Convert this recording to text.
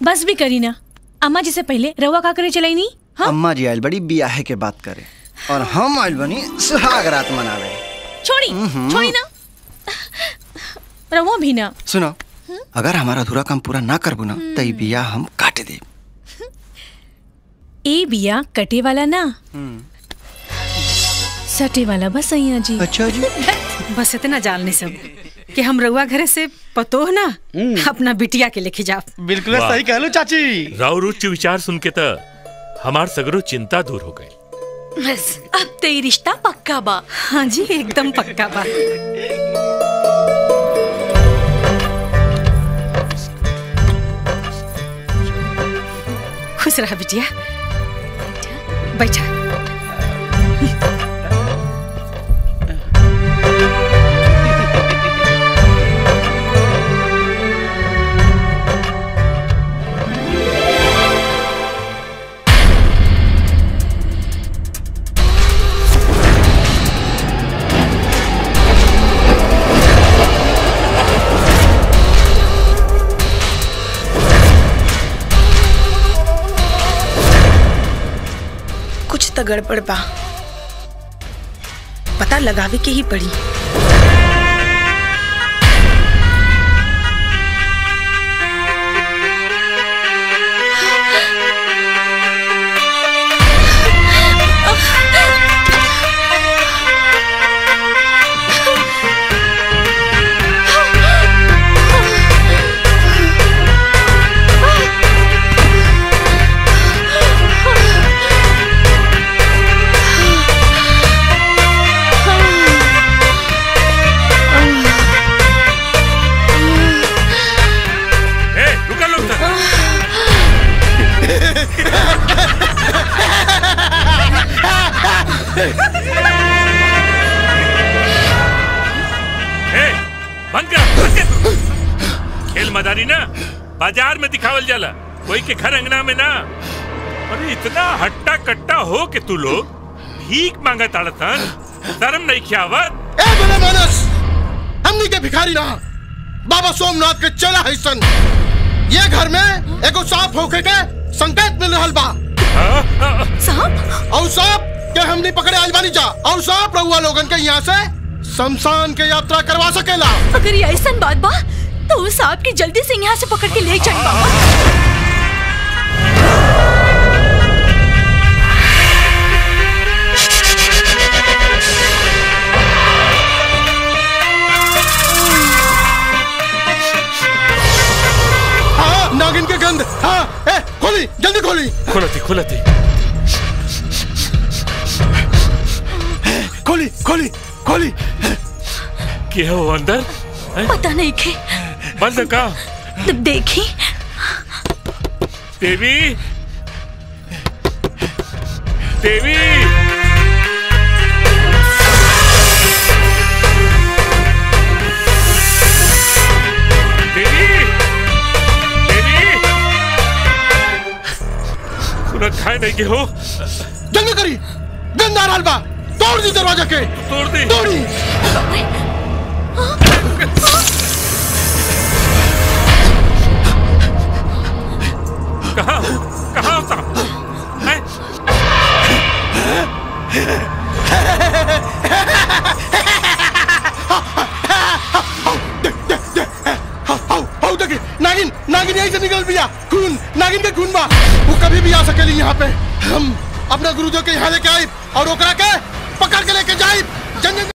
बस भी करी ना अम्मा जी से पहले रवा का करे चलाई नहीं हाँ अम्मा जी आयल बड़ी बियाहे के बात करे और हम आयल बनी सुहाग रात मनावे छोड़ी छोड़ी ना रवा भी ना सुनो अगर हमारा अधूरा काम पूरा ना करबू ना तो ई बिया हम काट दे ए बिया कटे वाला ना सटे वाला बस सैया जी अच्छा जी बस इतना जालने सब कि हम रउआ घरे से पतोह ना अपना बिटिया के लेके जाओ बिल्कुल सही कहलू चाची राव रुचि विचार सुन के त हमार सगरो चिंता दूर हो गई बस अब तो ये रिश्ता पक्का बा हाँ जी एकदम पक्का बा खुश रहा बिटिया बैठा कुछ तो गड़बड़ बा पता लगावे के ही पड़ी ए रुका लोग तक ए बंद कर बंद कर खेल मदारी ना बाजार में दिखावल जाला कोई के घर अंगना में ना अरे इतना हट्टा कट्टा हो के तू लोग भीख मांगा ताड़तन शर्म नहीं खियावत ए बने मानस हमनी के भिखारी ना बाबा सोमनाथ के चला है सन ये घर में एगो सांप होके के संकेत मिल रहल बा साहब और सांप के हमनी पकड़े आइल बानी जा और सांप रहुआ लोगन के यहाँ से शमशान के यात्रा करवा सकेला अगर ये ऐसा बात बा तो उस सांप की जल्दी से यहाँ से पकड़ के ले जाए बाबा हाँ नागिन के गंध हाँ ए खोली जल्दी खोली खुलती खुलती खोली खोली खोली के हो अंदर पता नहीं के बंद का तब देखी देवी देवी देवी देवी खुला खाए नहीं के हो जल्दी करी गंध आ रहल बा तोड़ दी दरवाजा के तोड़ दी तोड़ी कहाँ कहाँ होता हैं? आओ आओ देखी नागिन नागिन यहीं से निकल पिया खून नागिन के खून बा वो कभी भी आ सकेली यहाँ पे हम अपना गुरुदेव के यहाँ लेके आए और ओकरा के पकड़ के लेके जाए जंग